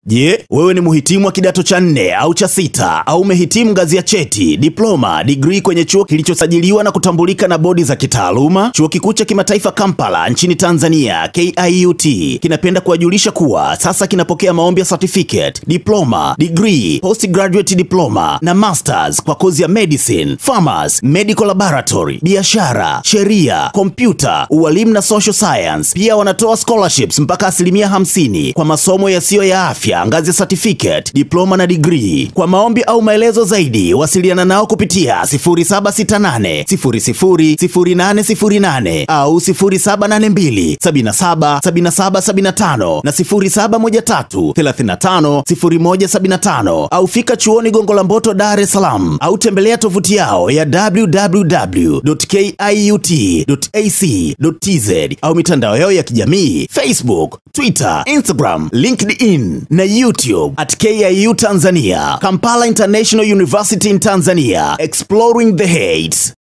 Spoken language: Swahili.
Je, wewe ni mhitimu wa kidato cha nne au cha sita au umehitimu ngazi ya cheti, diploma, degree kwenye chuo kilichosajiliwa na kutambulika na bodi za kitaaluma? Chuo Kikuu cha Kimataifa Kampala nchini Tanzania KIUT kinapenda kuwajulisha kuwa sasa kinapokea maombi ya certificate, diploma, degree, postgraduate diploma na masters kwa kozi ya medicine, pharmacy, medical laboratory, biashara, sheria, kompyuta, ualimu na social science. Pia wanatoa scholarships mpaka asilimia 50 kwa masomo yasiyo ya afya ngazi ya certificate, diploma na degree. Kwa maombi au maelezo zaidi, wasiliana nao kupitia 0768 000808 au 0782 77 77 75 na 0713 35 0175 au fika chuoni Gongo la Mboto, Dar es Salaam au tembelea tovuti yao ya www.kiut.ac.tz au mitandao yao ya kijamii Facebook, Twitter, Instagram, LinkedIn na YouTube at KIU Tanzania. Kampala International University in Tanzania, exploring the heights.